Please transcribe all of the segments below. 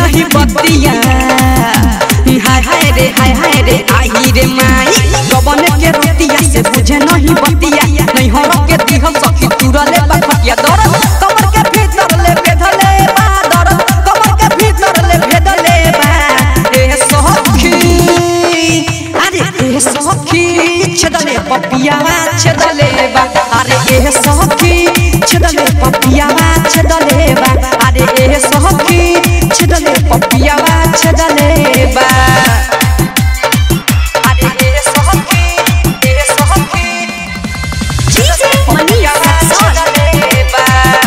नहीं बतिया हाय हाय रे हाय हाय रे आई रे माई गबन के रोटिया से बुझे नहीं बतिया नहीं हो के दिह सखी तुरले बखटिया दरद कमर के भीतर ले बेधले बा दरद कमर के भीतर ले भेदले बा ए सखी अरे ए सखी छदले पपिया छदले बा अरे ए सखी छदले पपिया छदले बा अरे ए सखी छदले पपिया छदले बा अरे ए सखी ए सखी DJ Manish Rexon. छदले बा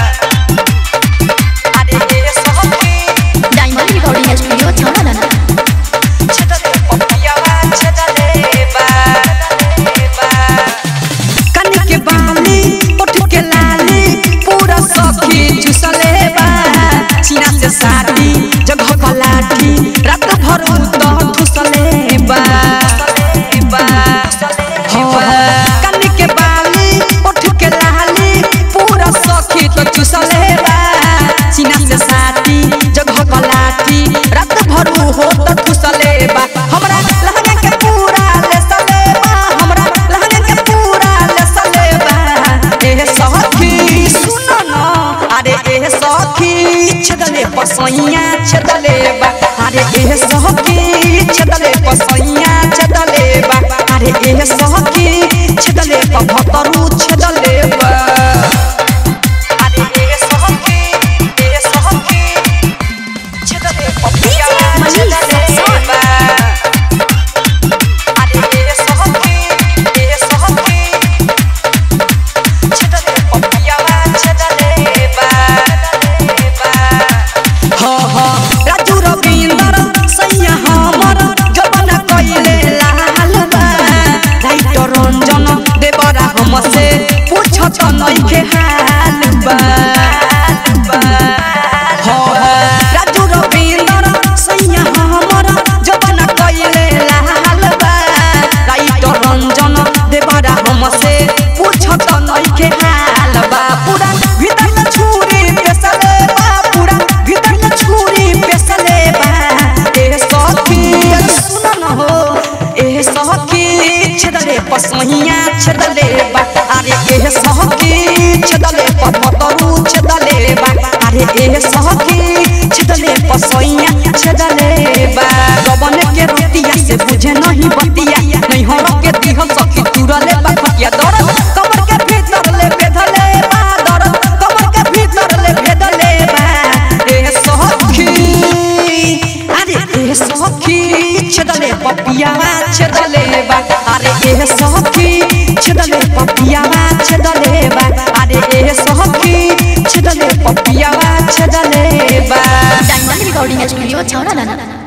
अरे ए सखी Diamond Recording Studio, Chharanana. छदले पपिया छदले बा कनी के बाली उठ के लाली पूरा सखी चुसले बा सीना से साड़ी जगह पलाठी रात भर तो ठुसले बा हो कनी के बाली उठ के लाली पूरा सखी तो चुसले बा सीना से साड़ी जगह पलाठी रात भर हो तो ठुसले बा हमरा लहंगा के पूरा ले सले बा हमरा लहंगा के पूरा ले सले बा ए सखी सुनो न अरे ए सखी छदले पसैया छदले बा अरे ए सखी छदले पसैया छदले बा अरे ए सखी छदले पभतरू छदले बा अरे ए सखी ए सखी छदले पपिया Manish छदले Rexon. बा अरे ए सखी ए सखी छदले पपिया छदले बा हो हो राजू रविंदर सैया हमर जवन कइले लाल बा राइटर रंजन देवरा हमसे पूछत नइखे हाल बा हो हो राजू रविंदर सैया हमर जवन कइले लाल बा राइटर रंजन देवरा हमसे पूछत नइखे हाल बा पूरा भीतर में छुरी पेसले बा पूरा भीतर में छुरी पेसले बा ए सखी सुन न हो ए सखी छदले पसहिया छदले बा अरे ए सखी छदले पपतरू छदले बा अरे ए सखी छदले पसहिया छदले बा गबन के रोटिया से बुझे नहीं बतिया नहीं हो के दिह सखी तुरले बा खटिया दरद कमर के भीतर ले बेधले बा दरद कमर के भीतर ले भेदले बा ए सखी अरे ए सखी छदले पपिया छदले बा अरे ए सखी छदले पपिया छदले बा अरे ए सखी छदले पपिया छदले बा Diamond Recording Studio, Chharanana.